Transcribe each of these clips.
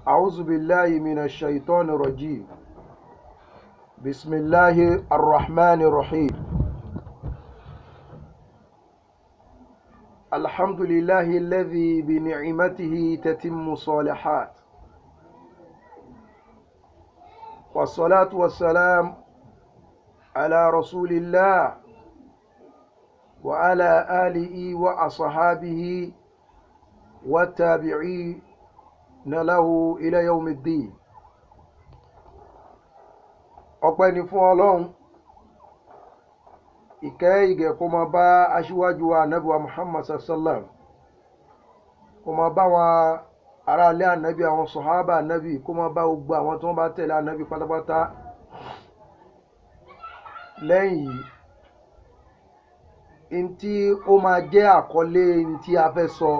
أعوذ بالله من الشيطان الرجيم بسم الله الرحمن الرحيم الحمد لله الذي بنعمته تتم الصالحات والصلاة والسلام على رسول الله وعلى آله وأصحابه والتابعين له إلى يوم الدين ọpẹ́ ni fún ọlọ́run ìkẹ́ ìgẹ̀ kó máa bá aṣíwájú wa ànábì wa muhammad sallam kó máa bá wọn aráalé ànábì àwọn sọ̀hábà ànábì kó máa bá gbogbo àwọn tí wọ́n bá tẹ̀lé ànábì pátápátá lẹ́yìn yìí ntí ó máa jẹ́ àkọlé ntí a fẹ́ sọ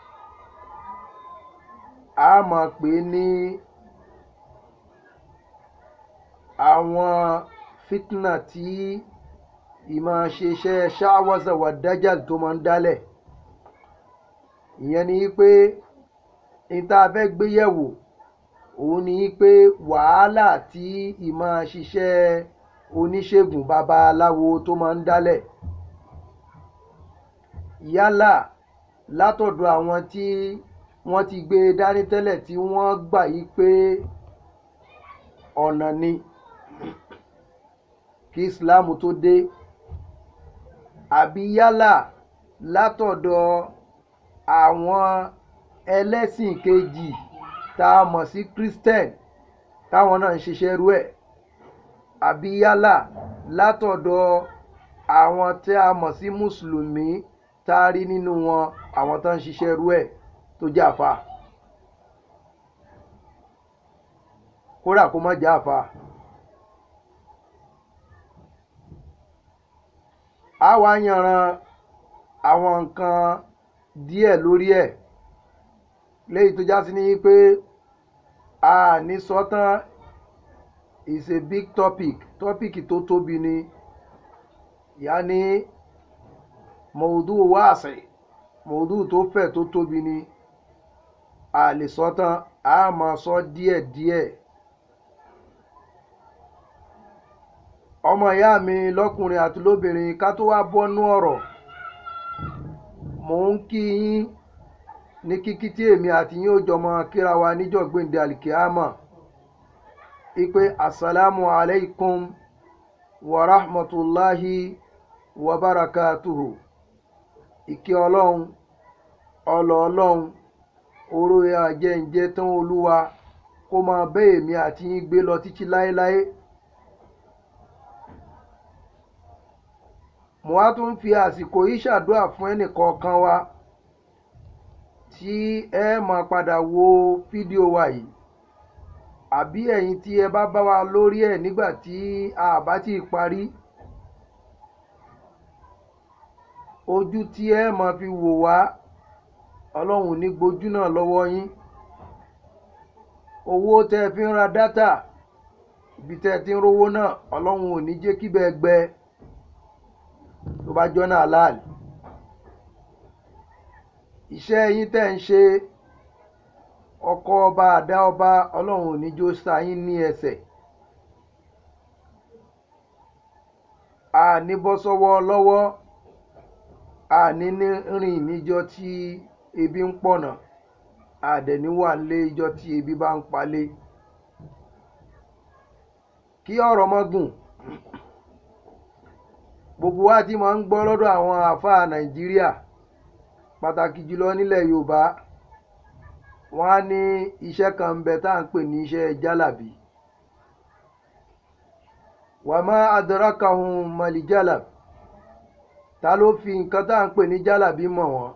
a máa pè é ní àwọn fitna tí ìmọ̀ ṣeṣẹ́ ṣáwọ́sà wà dájàl tó máa ń dálẹ̀ ìyẹn ni pé níta fẹ́ gbé yẹ̀wò òun ni pé wàhálà tí ìmọ̀ ṣiṣẹ́ oníṣègùn babaláwo tó máa ń dálẹ̀ yálà látọ̀dọ̀ àwọn tí wọ́n ti gbé dání tẹ́lẹ̀ tí wọ́n gbà yí pé ọ̀nà ni kí islam tó dé àbí yálà látọ̀dọ̀ àwọn ẹlẹ́sìn kejì tá a mọ̀ sí christian táwọn náà ń ṣiṣẹ́ rú ẹ̀ àbí yálà látọ̀dọ̀ àwọn tí a mọ̀ sí mùsùlùmí tá a rí nínú wọn àwọn tó ń ṣiṣẹ́ rú ẹ̀ tó jẹ́ àfa kódà kó má jẹ́ àfa. a wá yanran àwọn nǹkan díẹ̀ lórí ẹ̀ léyìí tó já sí ní pé a ní sọ́tàn is a big topic topic tó tóbi ni yàní mọ̀ọ́dù wáàsì mọ̀ọ́dù tó fẹ̀ tó tóbi ni a lè sọ́tàn a máa sọ díẹ̀ díẹ̀. ọmọ ìyá mi lọ́kùnrin àti lóbìnrin ká tó wá bọ́nú ọ̀rọ̀ mò ń kí yín ní kíkí tí èmi àti yín ó jọmọ kíra wa níjọ́ gbèǹde alikiyama ipe asalaamu alaykum wa rahmatulahi wa barakatuhu ìkẹ́ ọlọ́run ọlọ́ ọlọ́run oró àjẹǹjẹ tán olúwa kó máa bẹ́ èmi àti yín gbé lọ títí láéláé. mo wá tún fi àsìkò yìí ṣàdúrà fún ẹnìkọ̀ọ̀kan wa tí ẹ máa padà wo fídíò wa yìí àbí ẹ̀yin tí ẹ bá bá wa lórí ẹ̀ nígbà tí a bá ti parí ojú tí ẹ máa fi wò wá ọlọ́run ní gbojú náà lọ́wọ́ yín owó tẹ́ ẹ fi ń ra dátà ibi tẹ́ ẹ ti ń rówó náà ọlọ́run ò ní jẹ́ kíbẹ̀ gbẹ tó bá jọ́nà aláàlì iṣẹ́ yín tẹ́ ń ṣe ọkọ ọba àdá ọba ọlọ́run ò ní jó sa yín ní ẹsẹ̀ àní bọ́ sọ́wọ́ lọ́wọ́ àní rìn níjọ́ tí ebi ń pọ̀nà àdẹ̀ní wà lé ijọ́ tí ebi bá ń palé kí ọ̀rọ̀ mọ́ gùn gbogbo wa ti máa ń gbọ́ lọ́dọ̀ àwọn àáfàá nàìjíríà pàtàkì jùlọ nílẹ̀ yorùbá wọ́n á ní iṣẹ́ kan ń bẹ tá à ń pè ní iṣẹ́ jálàbí wàmọ́ adarакahun mọ̀lìjálàb ta ló fi nǹkan tá à ń pè ní jálàbí mọ̀ wọ́n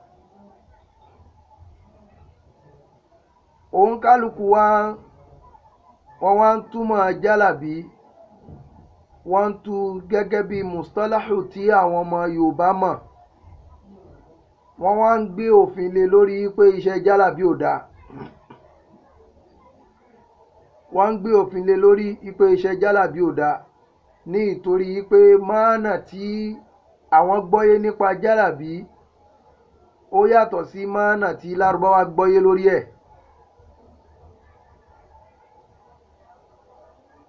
òun kálukú wa wọ́n wá ń túmọ̀ jálàbí wọ́n ń tu gẹ́gẹ́ bí mustalahu tí àwọn ọmọ yorùbá mọ̀ wọ́n wá ń gbé òfin lé lórí pé iṣẹ́ jálàbí ò dáa wọ́n ń gbé òfin lé lórí pé iṣẹ́ jálàbí ò dáa ní ìtorí pé máànà tí àwọn gbọ́yé nípa jálàbí ó yàtọ̀ sí máànà tí lárúbáwá gbọ́yé lórí ẹ̀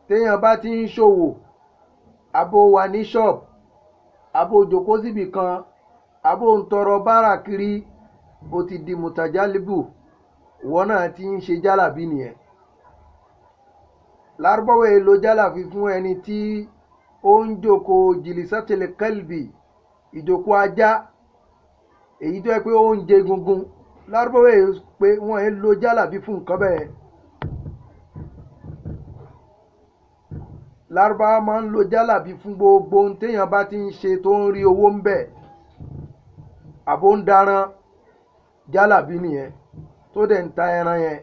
téèyàn bá ti ń ṣòwò abo wà ní ṣọ́ọ̀bù abo jòkó síbì kan abo ń tọrọ bárà kiri ó ti di mùtàjálíbù wọn náà ti ń ṣe jálàbí nìyẹn lárúbáwá èlò jálàbí fún ẹni tí ó ń jòkó jìlìsátìlẹ̀ kẹlbì ìjòkó ajá èyí tó yẹ pé ó ń jẹ gungun lárúbáwá èlò pé wọ́n ń lo jálàbí fún nǹkan bẹ́ẹ̀. lárúbáwá máa ń lo jálàbí fún gbogbo ohun téèyàn bá ti ń ṣe tó ń rí owó ń bẹ̀ àbó ń daran jálàbí nìyẹn tó dẹ̀ ń ta ẹran yẹn.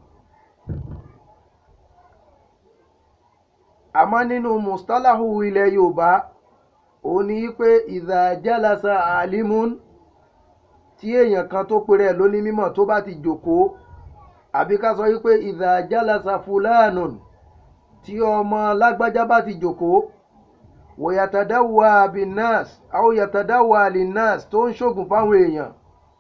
àmọ́ nínú mustalahu ilẹ̀ yorùbá òun ni pé ìdá jálasa alimun tí èèyàn kan tó pèrè ẹ̀ lóní mímọ̀ tó bá ti jòkóó àbí ká sọ wípé ìdá jálasa fulanun tí ọmọ lágbájá bá ti jòkóó wòyàtàdáwà binas àwọn yàtàdáwà linas tó ń ṣògùn fáwọn èèyàn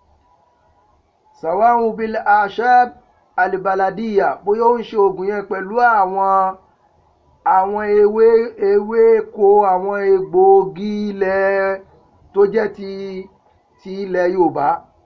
sàwáhùn bil ashab alibaladiya bóyá ó ń ṣe oògùn yẹn pẹ̀lú àwọn àwọn ewé ewéko àwọn egbòogi ilẹ̀ tó jẹ́ ti ti ilẹ̀ yorùbá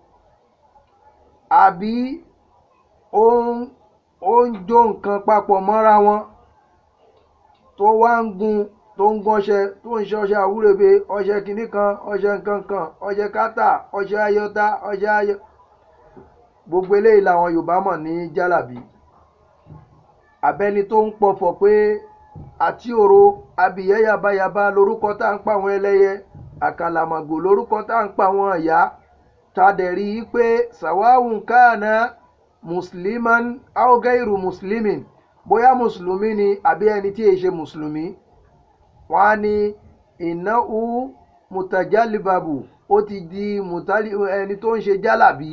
àbí ó ń ó ń jó nǹkan papọ̀ mọ́ra wọn tó wá ń gun tó ń gọṣẹ tó ń ṣe ọṣẹ àwúrẹ́bẹ ọṣẹ kìnnì kan ọṣẹ nǹkan kan ọṣẹ kátà ọṣẹ ayọta ọṣẹ ayọ gbogbo eléyìí làwọn yorùbá mọ̀ ní jálàbí abẹni tó ń pọ̀fọ̀ pé àti òro abìyẹ́ yabayaba lorúkọ tá à ń pa àwọn ẹlẹ́yẹ àkàlàmàgò lorúkọ tá à ń pa àwọn ẹ̀yà ta dẹ̀ rí i pé sàwáhùn káàná musliman augairu muslimin bóyá mùsùlùmí ni àbí ẹni tí èyí ṣe mùsùlùmí wọn á ní ìnáwó mutajalibabu ó ti di mutali ẹni tó ń ṣe jálàbí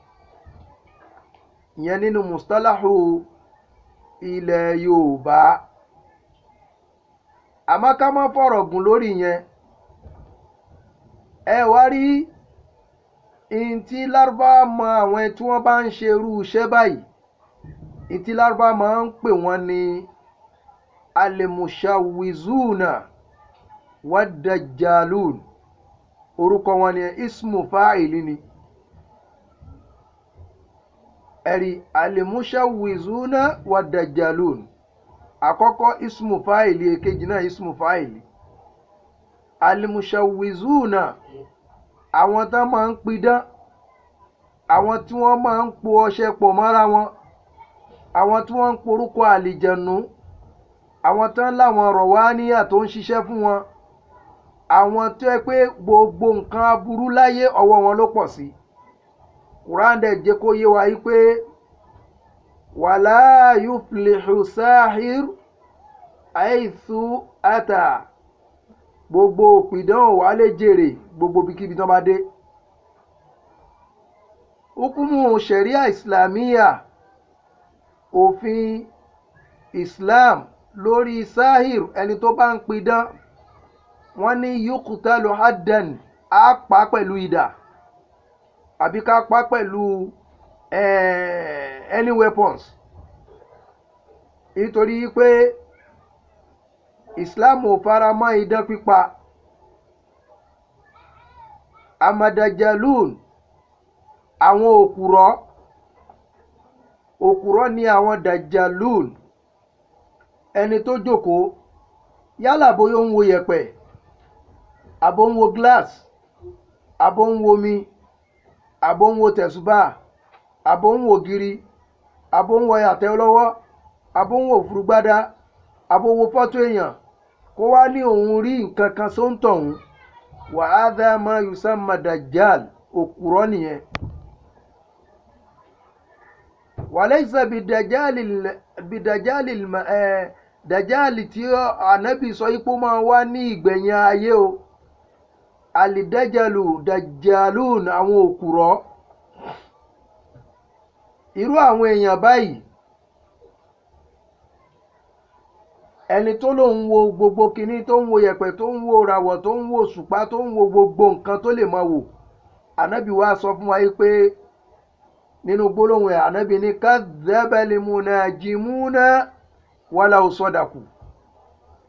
ìyẹn nínú mustalahu ilẹ̀ yorùbá àmọ́ ká má fọ̀rọ̀ gùn lórí yẹn ẹ wá rí ntí lárúbá mọ àwọn tí wọ́n bá ń ṣe irú iṣẹ́ báyìí ntí lárúbá máa ń pè wọ́n ní alimushawizuna wadajalun orúkọ wọn ni ismu fáìlì ni ẹ̀rí alimushawizuna wadajalun àkọ́kọ́ ismu fáìlì èkejì náà ismu fáìlì alimushawizuna àwọn tán máa ń pidán àwọn tí wọ́n máa ń po ọṣẹ pọ̀ mọ́ra wọn àwọn tí wọ́n ń porúkọ àlìjẹ̀nù àwọn tán láwọn rọ̀wáníyà tó ń ṣiṣẹ́ fún wọn àwọn tó yẹ pé gbogbo nǹkan aburú láyé ọwọ́ wọn ló pọ̀ sí quran dẹ̀ jẹ́ kó yé wa yí pé wàlá yuflihu sahir aithu ata gbogbo òpìdán wà lè jèrè gbogbo bíkíbi tán bá dé hukumu sharia islamiyya òfin islam lórí sahir ẹni tó bá ń pidán wọ́n ní yukutalu haddan á pa pẹ̀lú idà àbí ká pa pẹ̀lú any weapons nítorí pé islam ò fara mọ́ idán pípa amadajalun àwọn òkùrọ́ òkùrọ́ ni àwọn dajalun ẹni tó jókòó yálà bóyá ó ń wo yẹ̀pẹ̀ àbó ń wo glass àbó ń wo mi àbó ń wo tẹ̀sùbà àbó ń wo giri àbó ń wo àtẹ lọ́wọ́ àbó ń wo òfurugbádá àbó wo fọ́tò èèyàn kó wá ní òun rí nǹkan kan tó ń tọ̀hún wàhádà máa yusamma dajjal òkùrọ́ nìyẹn wàlẹ́sà bìdàjálì dàjálì tí ànábì sọ ipò máa wá ní ìgbẹ̀yìn ayé o àlìdájàlù dàjálùn àwọn òkùrọ́ irú àwọn èèyàn báyìí ẹni tó lòun wo gbogbo kinní tó ń wo yẹ̀pẹ̀ tó ń wo ràwọ̀ tó ń wo òṣùpá tó ń wo gbogbo nǹkan tó lè máa wò ànábì wa sọ fún wa yìí pé nínú gbólóhùn ẹ̀ ànábì ní kadhabal munajimuna wala sadaku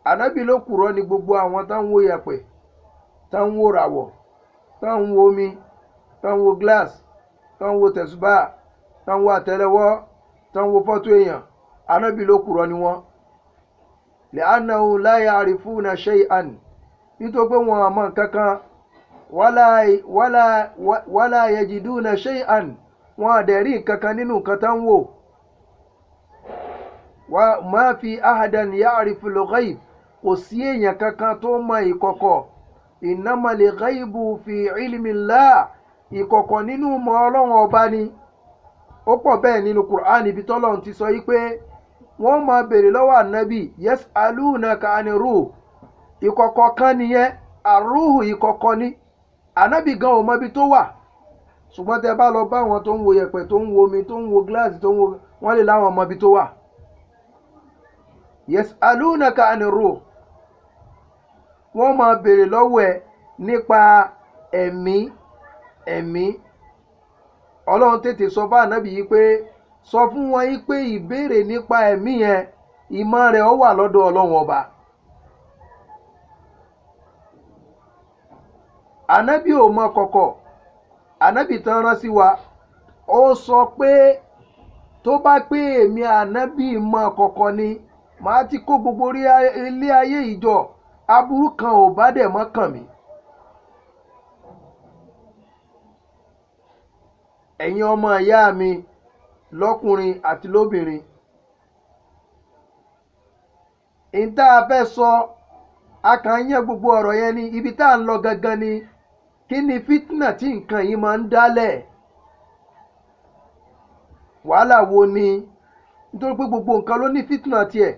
ànábì ló kùrọ̀ ní gbogbo àwọn tá ń wo yẹ̀pẹ̀ tá ń wo ràwọ̀ tá ń wo omi tá ń wo glass tá ń wo tẹ̀sùbà tá ń wo àtẹlẹwọ́ tá ń wo fọ́tò èèyàn ànábì ló kùrọ̀ ní wọn. lẹ́ànáwó láyé àrífúnà ṣe àn nítorí pé wọn àmọ́ kankan wálá yẹjìdúnà ṣe àn wọn àdẹ̀rí kankan nínú nǹkan tá ń wò. ma fi ahadan ya àrífúnà ghaib kò sí èèyàn kankan tó mọ ìkọ̀kọ̀ ìnámalè ghaibu fi ilmillah ìkọ̀kọ̀ nínú mọ ọlọ́run ọba ni ó pọ̀ bẹ́ẹ̀ nínú Qur'an ibi tọ́lọ́run ti sọ yìí pé wọ́n máa béèrè lọ́wọ́ ànábì yes alunaka aniru ìkọ̀kọ̀ kan nìyẹn àrùhù ìkọ̀kọ̀ ni ànábì gan ò mọ ibi tó wà ṣùgbọ́n tẹ bá lọ bá àwọn tó ń wo yẹ̀pẹ̀ tó ń wo omi tó ń wo gíláàsì tó ń wo wọ́n lè láwọn mọ ibi tó wà yes alunaka aniru wọ́n máa béèrè lọ́wọ́ ẹ nípa ẹ̀mí ẹ̀mí ọlọ́run tètè sọ bá ànábì yìí pé sọ fún wọn yìí pé ìbéèrè nípa ẹ̀mí yẹn ìmọ̀ rẹ̀ ó wà lọ́dọ̀ ọlọ́run ọba. ànábì ò mọ kọ̀kọ̀ ànábì tán rán sí wa ó sọ pé tó bá pé èmi ànábì mọ kọ̀kọ̀ ni màá ti kó gbogbo ilé ayé ìjọ aburú kan ò bá dẹ̀ mọ́ kàn mí. ẹ̀yin ọmọ ìyá mi lọ́kùnrin àti lóbìnrin ìta fẹ́ sọ a kàn ń yẹ gbogbo ọ̀rọ̀ yẹn ni ibi tá à ń lọ gangan ni kí ni fitna tí nǹkan yìí máa ń dálẹ̀ wàhálà wo ni nítorí pé gbogbo nǹkan ló ní fitna tiẹ̀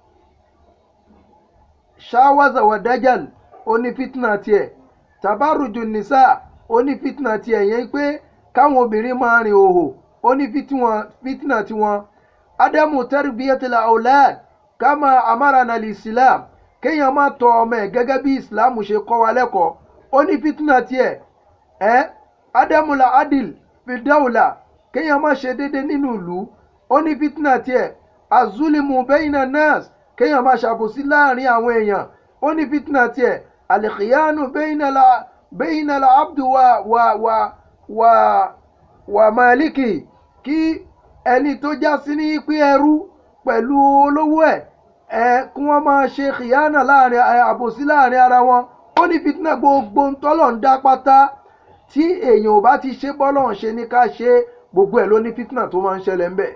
ṣáwáza wà dájàl ó ní fitna tiẹ̀ tàbárùjù nìsà ó ní fitna tiẹ̀ yẹn pé káwọn obìnrin máa rìn òhò ó ní fitna tiwọn ádámù tarbiyatila aulad kama amarana islam kéèyàn má tọ́ ọmọ ẹ̀ gẹ́gẹ́ bí islam ṣe kọ́ wa lẹ́kọ̀ọ́ ó ní fitna tiẹ̀ ẹ́ ádámù la adil fidawla kéèyàn má ṣe déédéé nínú ìlú ó ní fitna tiẹ̀ azulimu bẹ́yìnà nas kéèyàn má ṣàbòsí láàrin àwọn èèyàn ó ní fitna tiẹ̀ alikiyanu bẹ́yìnà la abdu wa wa wa wà wà máàlìkì kí ẹni tó já sí ní pé ẹrú pẹ̀lú olówó ẹ̀ ẹ kí wọ́n máa ṣe kìyànà láàrin àbòsí láàrin ara wọn ó ní fitna gbogbo ntọ́lọ̀ ń dá pátá tí èèyàn ò bá ti ṣe bọ́lọ̀ ń ṣe ní ká ṣe gbogbo ẹ̀ ló ní fitna tó máa ń ṣẹlẹ̀ ń bẹ̀.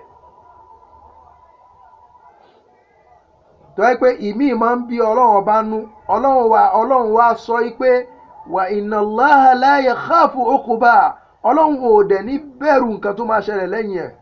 tó yẹ pé ìmí máa ń bí ọlọ́run ọba nú ọlọ́run wa ọlọ́run wa sọ pé wà inna Allaha la yakhafu uquba ọlọ́run ò dẹ̀ ní bẹ̀rù nǹkan tó máa ṣẹlẹ̀ lẹ́yìn ẹ̀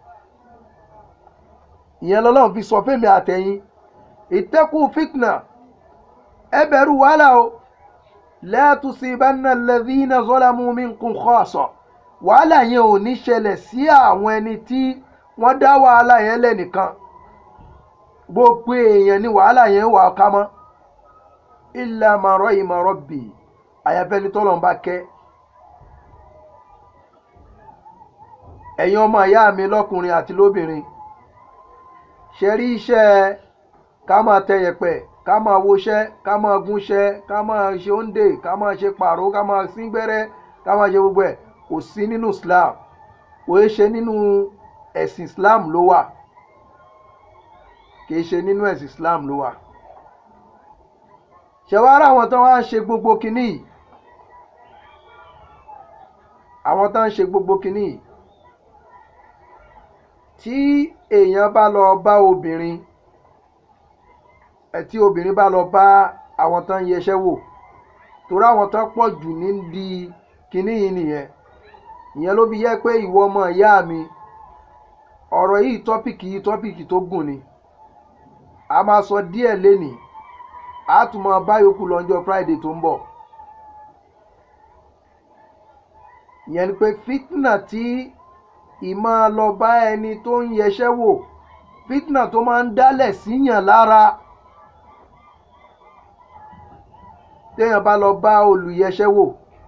ìyẹn lọ́lọ́run fi sọ fẹ́mi àtẹ̀yìn ìtẹ́kù fitna ẹ bẹ̀rù wàhálà o la tusibanna alladhina zalamu minkum khassa wàhálà yẹn ò ní ṣẹlẹ̀ sí àwọn ẹni tí wọ́n dá wàhálà yẹn lẹ́nìkan gbogbo èèyàn ni wàhálà yẹn wà ká mọ́ illa man rahima rabbi àyàfẹ́ ni tọ́lọ̀ ń bá kẹ́ ẹ̀yin ọmọ ìyá mi lọ́kùnrin àti lóbìnrin ṣe rí iṣẹ́ ká máa tẹ yẹ̀pẹ̀ ká máa woṣẹ́ ká máa gúnṣẹ́ ká máa ṣe òǹdè ká máa ṣe pàrọ̀ ká máa sín gbẹ́rẹ́ ká máa ṣe gbogbo ẹ̀ kò sí nínú Islam kò é ṣe nínú ẹ̀sìn Islam ló wà kì í ṣe nínú ẹ̀sìn Islam ló wà ṣẹ̀wárà àwọn tó wá ń ṣe gbogbo kinní yìí àwọn tó ń ṣe gbogbo kinní yìí tí èèyàn bá lọ bá obìnrin ẹ tí obìnrin bá lọ bá àwọn tó ń yẹṣẹ́ wò torí àwọn tó pọ̀ jù ní di kinní yìí nìyẹn ìyẹn ló fi yẹ pé ìwọ ọmọ ìyá mi ọ̀rọ̀ yìí tọ́pìkì yìí tọ́pìkì tó gùn ni a máa sọ díẹ̀ lénìí a tún máa bá yòókù lọ́jọ́ Friday tó ń bọ̀ ìyẹn ni pé fitna tí ìmọ̀ lọ bá ẹni tó ń yẹṣẹ́ wò fitna tó máa ń dálẹ̀ síyàn lára téèyàn bá lọ bá olùyẹṣẹ́ wò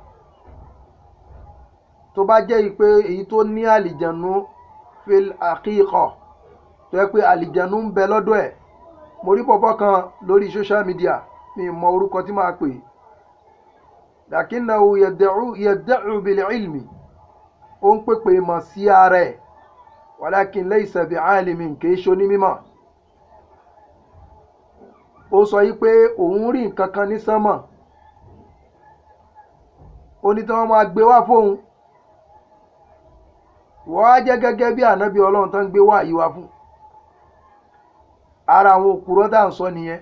tó bá jẹ́ pé èyí tó ní àlìjànú fil àkíkọ̀ tó yẹ pé àlìjànú ń bẹ lọ́dọ̀ ẹ̀ mo rí pọ̀pọ̀ kan lórí social media mi mọ orúkọ tí máa pè lakinnahu yad'u yad'u bil ilmi ó ń pèpè mọ̀ sí ara ẹ̀ walakin laysa bi alimin kìí ṣe onímọ̀ ó sọ yí pé òun rí nǹkan kan ní sánmọ̀ ó ní tí wọ́n máa gbé wá fóun wọ́n á jẹ́ gẹ́gẹ́ bí ànábì ọlọ́run tó ń gbé wá yìí wá fún ara àwọn òkúrọ́ tá à ń sọ nìyẹn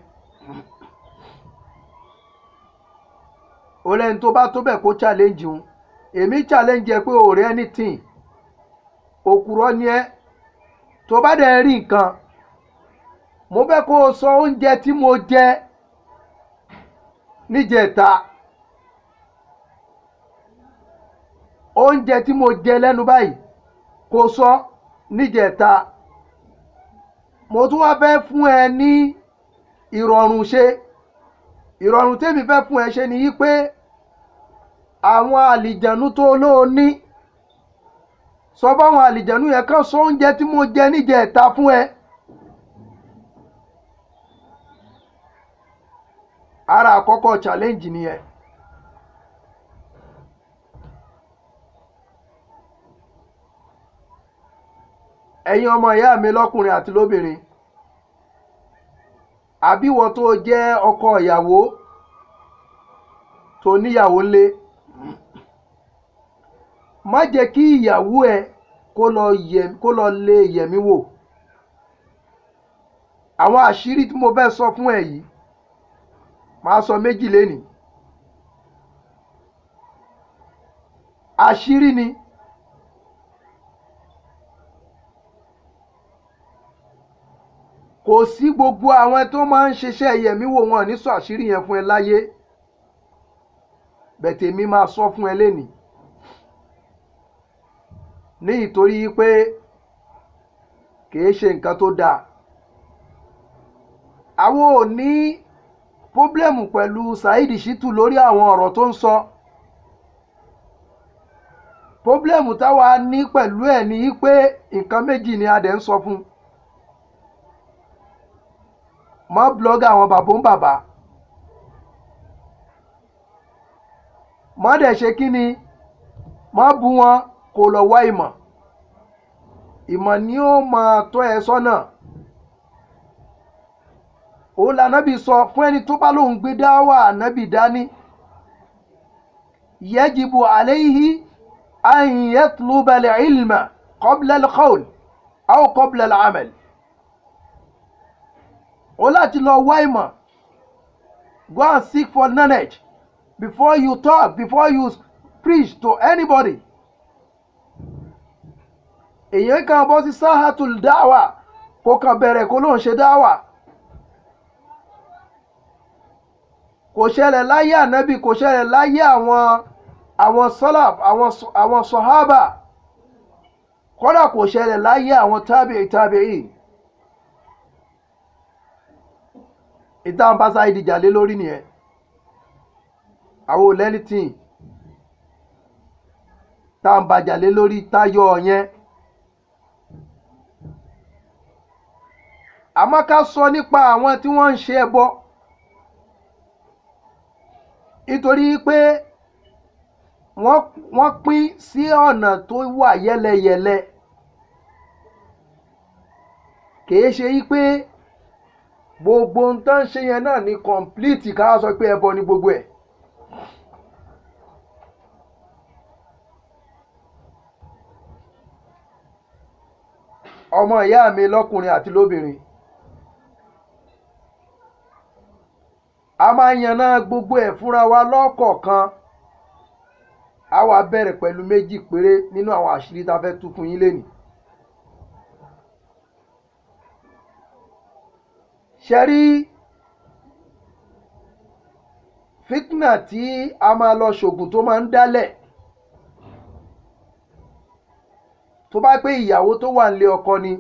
ó lẹ́ni tó bá tó bẹ̀ kó challenge òun èmi challenge ẹ pé ò rí anything òkúrọ́ ni ẹ́ tó bá dẹ̀ rí nǹkan mo fẹ́ kó o sọ oúnjẹ tí mo jẹ níjẹta oúnjẹ tí mo jẹ lẹ́nu báyìí kò sọ níjẹta mo tún wá fẹ́ fún ẹ ní ìrọ̀rùn ṣe ìrọ̀rùn tèmi fẹ́ fún ẹ ṣe ni yí pé àwọn àlìjànú tó lóo ní sọ fáwọn àlìjànú yẹn kàn sọ oúnjẹ tí mo jẹ níjẹta fún ẹ. ara àkọ́kọ́ challenge nìyẹn. ẹ̀yin ọmọ ìyá mi lọ́kùnrin àti lóbìnrin àbíwọ tó jẹ́ ọkọ ìyàwó tó níyàwó lé má jẹ́ kí ìyàwó ẹ kó lọ yẹ kó lọ lé yẹ̀mí wò àwọn àṣírí tí mo fẹ́ sọ fún ẹ yìí màá sọ méjì lénìí àṣírí ni kò sí gbogbo àwọn tó máa ń ṣiṣẹ́ yẹ̀mí wò wọn ní sọ àṣírí yẹn fún ẹ láyé bẹ̀tẹ̀ mi máa sọ fún ẹ lénìí ní ìtorí pé kìí ṣe nǹkan tó dáa àwọn ò ní pọ́blẹ́mù pẹ̀lú Saheed Shittu lórí àwọn ọ̀rọ̀ tó ń sọ pọ́blẹ́mù táwa ní pẹ̀lú ẹ̀ ní pé nǹkan méjì ni a dẹ̀ ń sọ fún mọ́ blọ́gà àwọn bàbá ń bàbá mọ́ dẹ̀ ṣe kí ni mọ́ bu wọn kó lọ wá ìmọ̀ ìmọ̀ ni ó máa tọ́ ẹ sọ́nà òun lànàbì sọ fún ẹni tó bá lóun gbé dáwà ànábì dání yajibu alayhi an yatluba al-ilma qabla al-qawl aw qabla al-amal ó láti lọ wá ìmọ̀ go and seek for knowledge before you talk before you preach to anybody èyàn kan bọ́ sí sáhàtul dáwà kó kàn bẹ̀rẹ̀ kó lóun ṣe dáwà kò ṣẹlẹ̀ láyé ànábì kò ṣẹlẹ̀ láyé àwọn àwọn sọ́làf àwọn sọ̀hábà kódà kò ṣẹlẹ̀ láyé àwọn tábìí tábìí ìtàn bá sáyé dìjà lé lórí nìyẹn àwọn ò lẹ́nìtìn tá à ń bàjà lé lórí táyọ̀ yẹn àmọ́ ká sọ nípa àwọn tí wọ́n ń ṣe ẹbọ nítorí pé wọ́n pín sí ọ̀nà tó wà yẹ́lẹyẹ̀lẹ kìí ṣe yí pé gbogbo ń tán ṣe yẹn náà ní kọ̀ǹpìlìtì ká sọ pé ẹbọ ní gbogbo ẹ̀. ọmọ ìyá mi lọ́kùnrin àti lóbìnrin a máa yanná gbogbo ẹ̀ fúnra wa lọ́kọ̀ọ̀kan a wá bẹ̀rẹ̀ pẹ̀lú méjì péré nínú àwọn àṣírí tá a fẹ́ tú fún yín lénìí. ṣẹ́rí fitna tí a máa lọ ṣògùn tó máa ń dálẹ̀ tó bá pé ìyàwó tó wà nílé ọkọ ni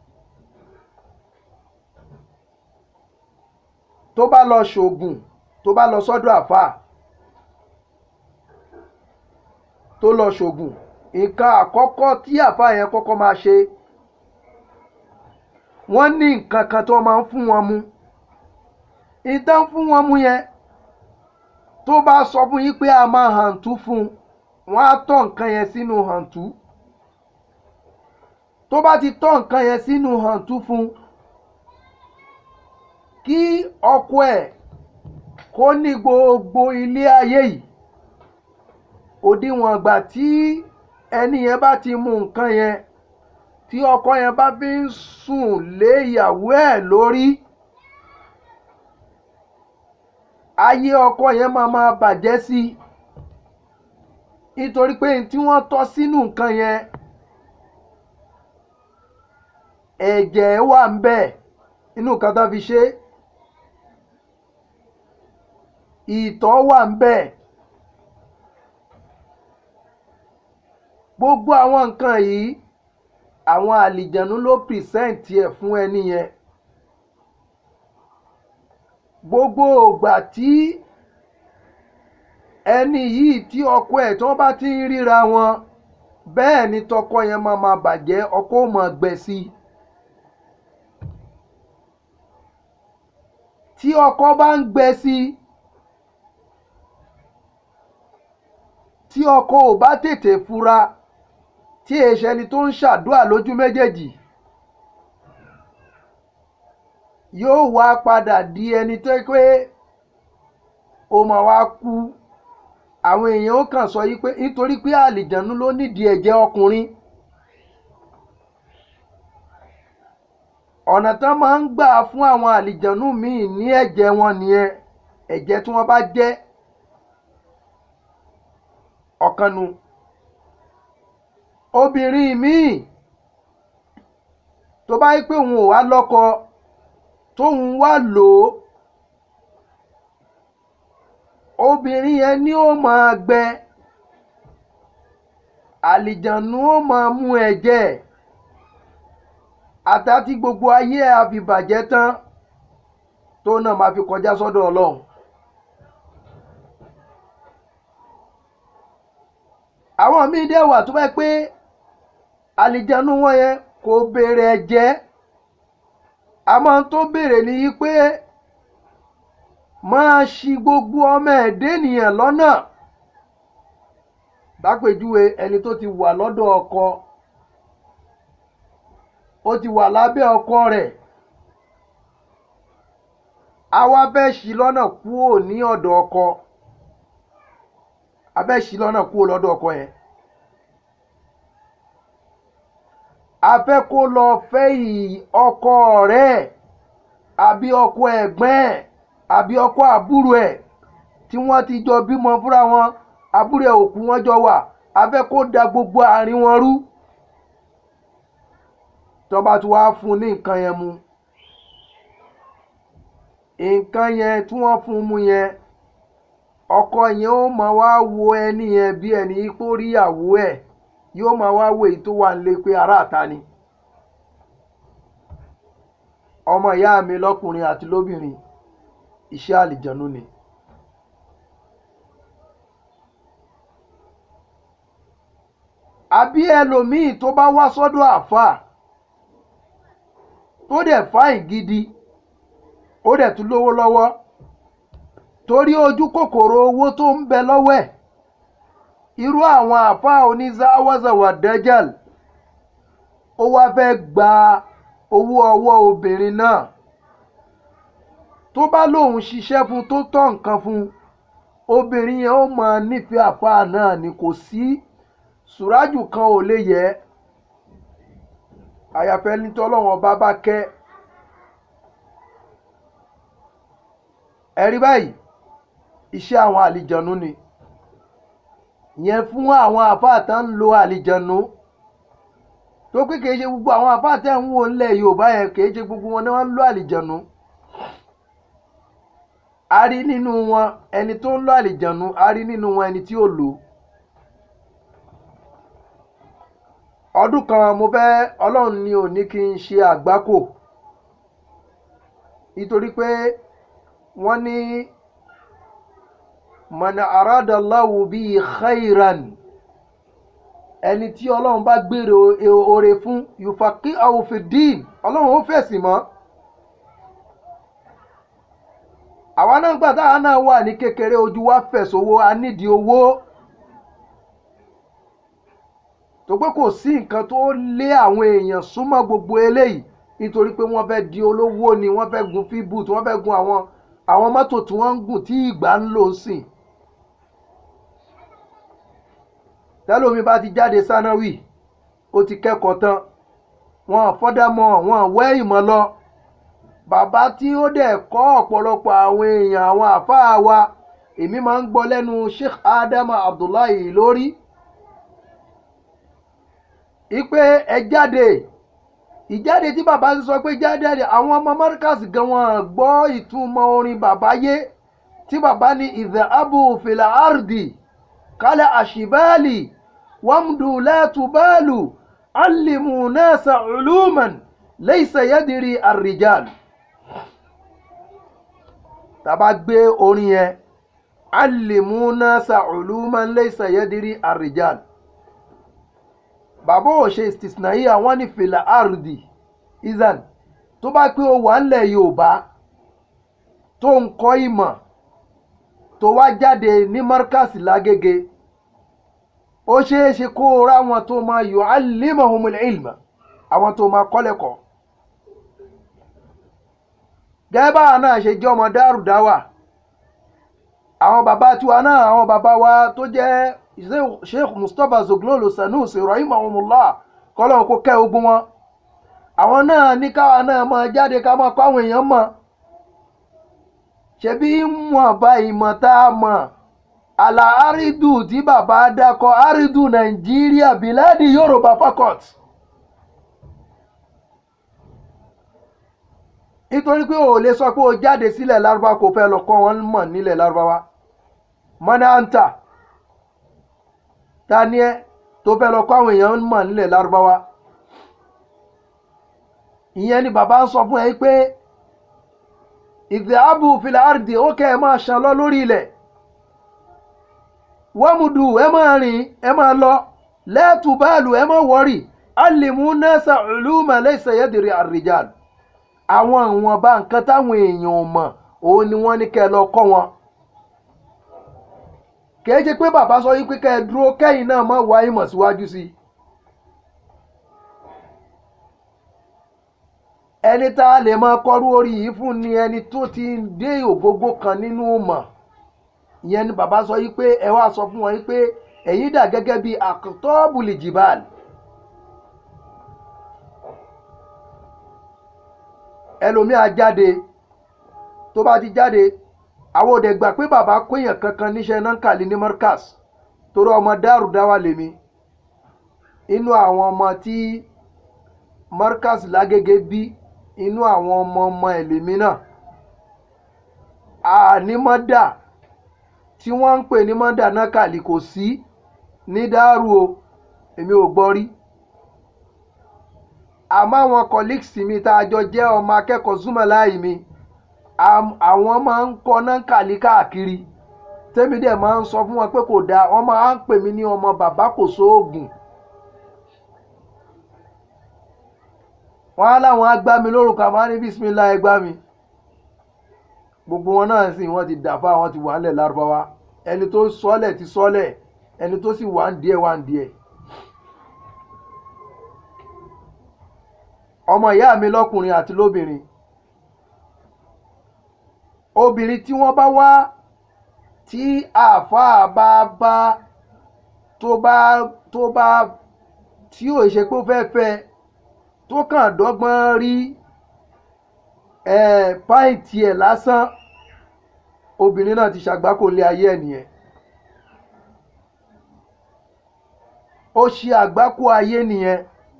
tó bá lọ ṣògùn tó bá lọ sọ́dọ̀ àfáà tó lọ ṣògùn nǹkan àkọ́kọ́ tí àfáà yẹn kọ́kọ́ máa ṣe wọ́n ní nǹkan kan tó máa ń fún wọn mu ìtàn fún wọn mú yẹn tó bá sọ fún yín pé a máa hàǹtú fún un wọn á tọ́ nǹkan yẹn sínú hàǹtú tó bá ti tọ́ nǹkan yẹn sínú hàǹtú fún un kí ọkọ ẹ̀ kó ní gbogbo ilé ayé yìí òdiwọ̀n ìgbà tí ẹni yẹn bá ti mú nǹkan yẹn tí ọkọ yẹn bá fi ń sùn lé ìyàwó ẹ̀ lórí ayé ọkọ yẹn máa máa bàjẹ́ sí i nítorí pé tí wọ́n tọ́ sínú nǹkan yẹn ẹ̀jẹ̀ wà ń bẹ̀ inú nǹkan tó fi ṣe ìtọ̀ wà ń bẹ̀ gbogbo àwọn nǹkan yìí àwọn àlìjẹ̀nu ló pìrìsẹ́ǹtì ẹ̀ fún ẹni yẹn gbogbo ògbà tí ẹni yìí tí ọkọ ẹ̀ tí wọ́n bá ti ń ríra wọn bẹ́ẹ̀ ni tọkọ yẹn máa ma bàjẹ́ ọkọ ò máa gbẹ sí i tí ọkọ bá ń gbẹ sí i tí ọkọ ò bá tètè fura tí èṣẹ ni tó ń ṣàdúrà lójú méjèèjì yóò wá padà di ẹni tó pé ó máa wá kú àwọn èèyàn ó kàn sọ yí pé nítorí pé àlìjànú ló nídìí ẹ̀jẹ̀ ọkùnrin ọ̀nà tán máa ń gbà fún àwọn àlìjànú míì ní ẹ̀jẹ̀ wọn nìyẹn ẹ̀jẹ̀ tí wọ́n bá jẹ́ ọ̀kanu obìnrin míì tó bá yí pé òun ò wá lọ́kọ tóun wá lò ó obìnrin yẹn ni ó máa gbẹ àlìjànú ó máa mú ẹ̀jẹ̀ àtàtí gbogbo ayé ẹ̀ á fi bàjẹ́ tán tó náà máa fi kọjá sọ́dọ̀ ọlọ́run. àwọn míì dẹ̀ wà tó bá pé àlìjànú wọn yẹn kò béèrè ẹ̀jẹ̀ àmọ́ tó béèrè ní yí pé máa ṣi gbogbo ọmọ ẹ̀dẹ́ ènìyàn lọ́nà lápèjúwe ẹni tó ti wà lọ́dọ̀ ọkọ ó ti wà lábẹ́ ọkọ rẹ̀ àwa fẹ́ ṣì lọ́nà kúrò ní ọ̀dọ̀ ọkọ abẹ́ ṣì lọ́nà kúrò lọ́dọ̀ ọkọ yẹn a fẹ́ kó lọ fẹ́ ọkọ rẹ̀ àbí ọkọ ẹ̀gbọ́n ẹ̀ àbí ọkọ àbúrò ẹ̀ tí wọ́n ti jọ bímọ fúnra wọn àbúrò ẹ̀ òkú wọn jọ wà a fẹ́ kó da gbogbo àárín wọn rú tọ́ba tí wàá fún ní nǹkan yẹn mu nǹkan yẹn tí wọ́n fún mu yẹn ọkọ yẹn ó máa wá wo ẹni yẹn bí ẹni pé ó rí ìyàwó ẹ̀ yóò máa wá wo èyí tó wà nílé pé aráàta ni ọmọ ìyá mi lọ́kùnrin àti lóbìnrin iṣẹ́ àlìjẹ̀nu ni. àbí ẹlòmíì tó bá wá sọ́dọ̀ àáfàá tó dẹ̀ fáìn gidi ó dẹ̀ tún lówó lọ́wọ́ torí ojú kòkòrò owó tó ń bẹ lọ́wọ́ ẹ̀ irú àwọn àáfàá onízáwázàwà dẹ́jàl ó wá fẹ́ gba owó ọwọ́ obìnrin náà tó bá lóun ṣiṣẹ́ fún tó tọ́ nǹkan fún obìnrin yẹn ó máa nífẹ̀ẹ́ àáfàá náà ni kò sí sùrájù kan ò lè yẹ àyàfẹ́ ní tọ́lọ́wọ́n bá bá kẹ́ ẹ̀rí báyìí iṣẹ́ àwọn àlìjànú ni yẹn fún àwọn àfáà tá ń lo àlìjànú tó pé kìí ṣe gbogbo àwọn àfáà tẹ́ ń wò ńlẹ̀ Yorùbá yẹn kìí ṣe gbogbo wọn ni wọ́n ń lo àlìjànú a rí nínú wọn ẹni tó ń lo àlìjànú a rí nínú wọn ẹni tí ò lò ọdún kan mo fẹ́ Ọlọ́run ni ò ní kí n ṣe àgbákò nítorí pé wọ́n ní man aradallahu bíi khairan ẹni tí ọlọ́run bá gbèrò oore fún yufaki awufidin ọlọ́run ó fèsì mọ́ àwa náà gbà táwa náà wà ní kékeré ojú wa fẹ̀ sówó a nídìí owó tó pé kò sí nǹkan tó lé àwọn èèyàn súnmọ́ gbogbo eléyìí nítorí pé wọ́n fẹ́ di olówó ni wọ́n fẹ́ gun fíbùt wọ́n fẹ́ gun àwọn àwọn mọ́tò tí wọ́n ń gùn tí ìgbà ń lò sìn tẹ́lómi bá ti jáde sánáwì ó ti kẹ́kọ̀ọ́ tán wọn fọ́dámọ̀ wọn wẹ́ ìmọ̀ lọ bàbá tí ó dẹ̀ kọ́ ọ̀pọ̀lọpọ̀ àwọn èèyàn àwọn àfáà wa èmi máa ń gbọ́ lẹ́nu Sheikh Adama Abdullahi lórí ipe ẹ jáde ìjáde tí bàbá ń sọ pé jáde àwọn ọmọ Markaz gan wọn gbọ́ ìtumọ̀ orin bàbá yé tí bàbá ní ìdààbò fìlà àrùdì kálẹ̀ àṣìbáàlì wàmdù látùbálù allimu nasa uluman laysa yadiri arrijal tàbá gbé orin yẹn allimu nasa uluman laysa yadiri arrijal bàbá ò ṣe istisnayi àwọn ní fìlà àrùdì izan tó bá pé ó wà ńlẹ̀ yorùbá tó ń kọ́ ìmọ̀ tó wá jáde ní markaz lágége ó ṣeé ṣe kó o rá wọn tó máa yu'allimuhumul ilma àwọn tó máa kọ́ lẹ́kọ̀ọ́ gẹ́gẹ́ báwa náà ṣe jẹ́ ọmọ dárúdáwà àwọn bàbá tiwa náà àwọn bàbá wa tó jẹ́ sheikh mustapha zoglolo sanusi rahimahumullah kọ́lọ́n kó kẹ́ ogun wọn àwọn náà ní káwa náà máa jáde ká máa kọ́ àwọn èèyàn mọ̀ ṣebí wọn bá ìmọ̀ tá a mọ̀ àlà àrídù tí bàbá dákọ̀ àrídù nàìjíríà bíládì yorùbá fakọt nítorí pé o lè sọ pé o jáde sílẹ̀ lárúbá kò fẹ́ lọ kọ́ wọn mọ̀ nílẹ̀ lárúbáwá mọ́nà àǹtà ta ni ẹ tó fẹ́ lọ kọ́ àwọn èèyàn mọ̀ nílẹ̀ lárúbáwá ìyẹn ni bàbá ń sọ fún ẹ pé ìdíábù fìlà àrùdì ó kẹ́ ẹ máa ṣàn lọ lórí ilẹ̀ wọ́mùdù ẹ máa rìn ẹ máa lọ lẹ́ẹ̀tù báàlù ẹ máa wọ́rì alìmú nẹ́sà ìlúmọ̀ lẹ́sẹ̀ yẹ́dìrì àrìjàl àwọn ìwọ̀nba nǹkan táwọn èèyàn ò mọ̀ òun ni wọ́n ní kẹ́ ẹ lọ kọ́ wọn kìí ṣe pé bàbá sọ yín pé kẹ́ ẹ dúró kẹ́yìn náà má wá ìmọ̀ síwájú sí i ẹni tá a lè máa kọrú orí yìí fún ni ẹni tó ti dé ògógó kan nínú mọ̀ ìyẹn ni bàbá sọ yìí pé ẹ wá sọ fún wọn yìí pé ẹ̀yin dà gẹ́gẹ́ bí àkọ́tọ́bùlì jìbàl ẹlòmíà jáde tó bá ti jáde àwọn òde gbà pé bàbá kóyàn kankan níṣẹ́ náà kàlí ní Markaz torí ọmọ dárú dáwà lèmi inú àwọn ọmọ tí Markaz lágége bí inú àwọn ọmọ ọmọ ẹ̀lẹ́mí náà ànímọ́dà tí wọ́n ń pè ní mọ́dà náà kàlí kò sí ní dárú o èmi ò gbọ́ rí àmọ́ àwọn colleagues mi tá a jọ jẹ́ ọmọ akẹ́kọ̀ọ́ súnmọ́ láì mi àwọn máa ń kọ́ náà kàlí káàkiri tẹ́mi dẹ̀ máa ń sọ fún wọn pé kò dáa wọ́n máa ń pè mí ní ọmọ bàbá kò sóògùn wọ́n á láwọn á gbá mi lórúkọ àmọ́ á ní bísímìlá ẹ gbá mi gbogbo wọn náà sì wọ́n ti dàfà wọ́n ti wà ń lẹ̀ lárúbáwá ẹni tó sọ́lẹ̀ ti sọ́lẹ̀ ẹni tó sì wà ń díẹ̀ wà ń díẹ̀. ọmọ ìyá mi lọ́kùnrin àti lóbìnrin obìnrin tí wọ́n bá wá tí àáfàá bá bá tó bá tó bá tí ò ṣe pé ó fẹ́ fẹ́ tó kàn dọ́gbọ́n rí ẹ̀ páìntì ẹ̀ lásán obìnrin náà ti ṣàgbákò lé ayé ẹ̀ nìyẹn ó ṣe àgbákò ayé nìyẹn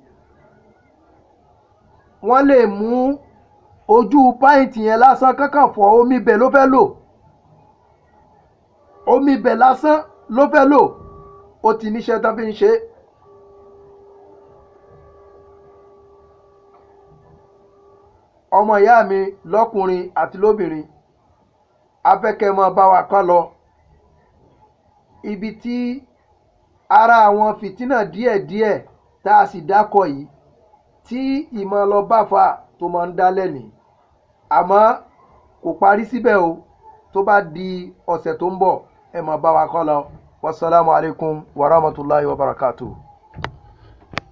wọ́n lè mú ojú páìntì yẹn lásán kankan fọ omi ibẹ̀ ló fẹ́ lò omi ibẹ̀ lásán ló fẹ́ lò ó ti níṣẹ́ tán fi ń ṣe é. ọmọ ìyá mi lọ́kùnrin àti lóbìnrin afẹ́kẹ́ mọ́ bá wa kán lọ ibi tí ara àwọn fìtínà díẹ̀díẹ̀ tá a sì dákọ̀ yìí tí ìmọ̀ lọ bá fa tó máa ń dá lẹ́nìí àmọ́ kò parí síbẹ̀ o tó bá di ọ̀sẹ̀ tó ń bọ̀ ẹ máa bá wa kọ́ lọ wasalaamu alaykum wa rahmatulahi wa barakatuh.